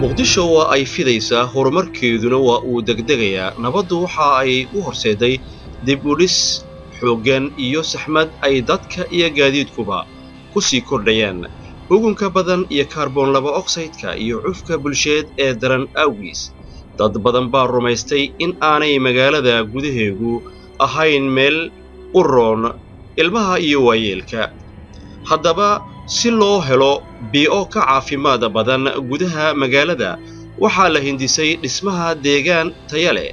muqdisho waa ay fidaysaa horumarkeeduna waa uu degdegayaa nabaddu waxa ay u horseeday dib u dhis xooggan iyo saxmad ay dadka iyo gaadiidkuba ku sii kordhayaan ugunka badan iyo kaarboon laba oksayidka iyo cufka bulsheed ee daran awgiis dad badan baa rumaystay in aanay magaalada gudaheegu ahayn meel u roon ilmaha iyo waayeelka haddaba si loo helo bii'o ka caafimaad badan gudaha magaalada waxaa la hindisay dhismaha deegaan taya leh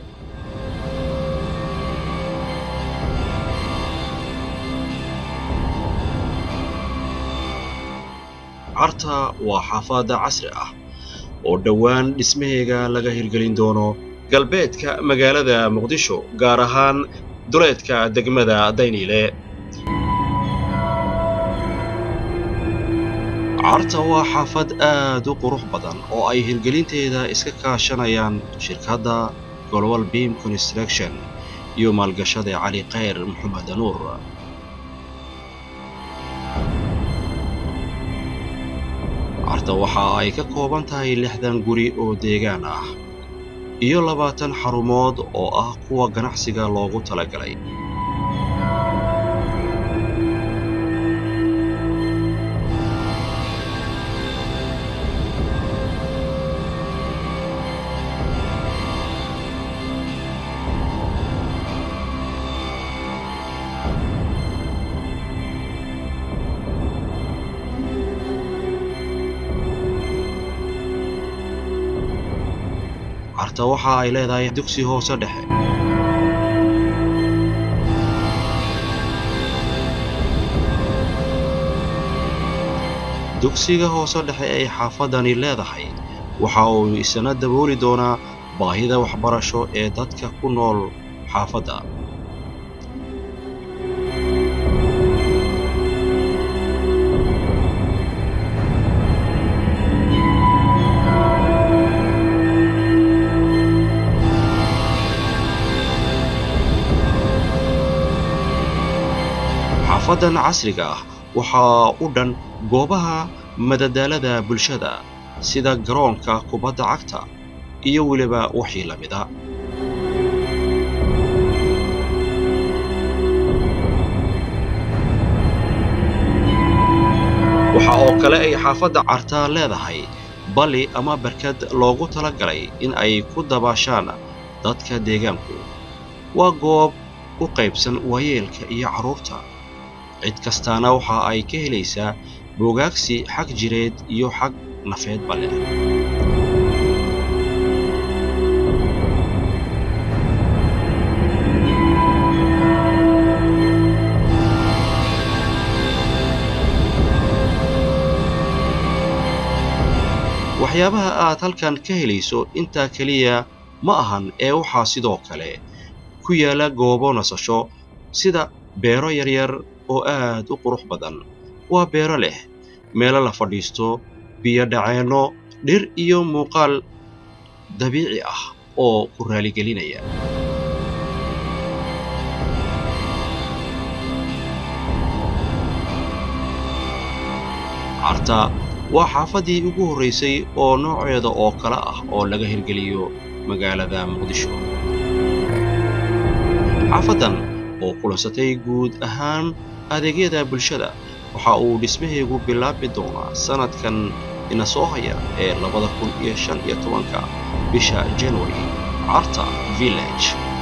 carta waa xaafadda casri ah oo dhowaan dhismaheega laga hirgelin doono galbeedka magaalada muqdisho gaar ahaan duleedka degmada dayniile carta waa xaafad aad u qurux badan oo ay hirgelinteeda iska kaashanayaan shirkadda global beam construction iyo maalgashada cali khayr maxamed nuur carta waxa ay ka kooban tahay lixdan guri oo deegaan ah iyo labaatan xarumood oo ah kuwa ganacsiga loogu talagalay carta waxa ay leedahay dugsi hoose dhexe dugsiga hoose dhexe ay xaafadani leedahay waxa uu isna dabooli doonaa baahida waxbarasho ee dadka ku nool xaafadda xaafadan casriga ah waxaa u dhan goobaha madadaalada bulshada sida garoonka kubadda cagta iyo weliba wixii la mida waxa oo kale ay xaafadda cartaa leedahay bali ama barkad loogu talagalay in ay ku dabaashaan dadka deegaanku waa goob u qaybsan waayeelka iyo carruurta cid kastaana waxa ay ka helaysaa boogaagsi xag jireed iyo xag nafeedba leh waxyaabaha aad halkan ka helayso intaa keliya ma ahan ee waxaa sidoo kale ku yaala goobo nasasho sida beero yaryar oo aad u qurux badan waa beero leh meelo la fadhiisto biyo dhaceenno dhir iyo muuqaal dabiici ah oo ku raaligelinaya carta waa xaafaddii ugu horraysay oo nooceeda oo kale ah oo laga hirgeliyo magaalada muqdisho xaafaddan oo kulansatay guud ahaan adeegyada bulshada waxa uu dhismaheegu bilaabi doonaa sannadkan ina soo haya ee labada kun iyo shan iyo tobanka bisha january carta village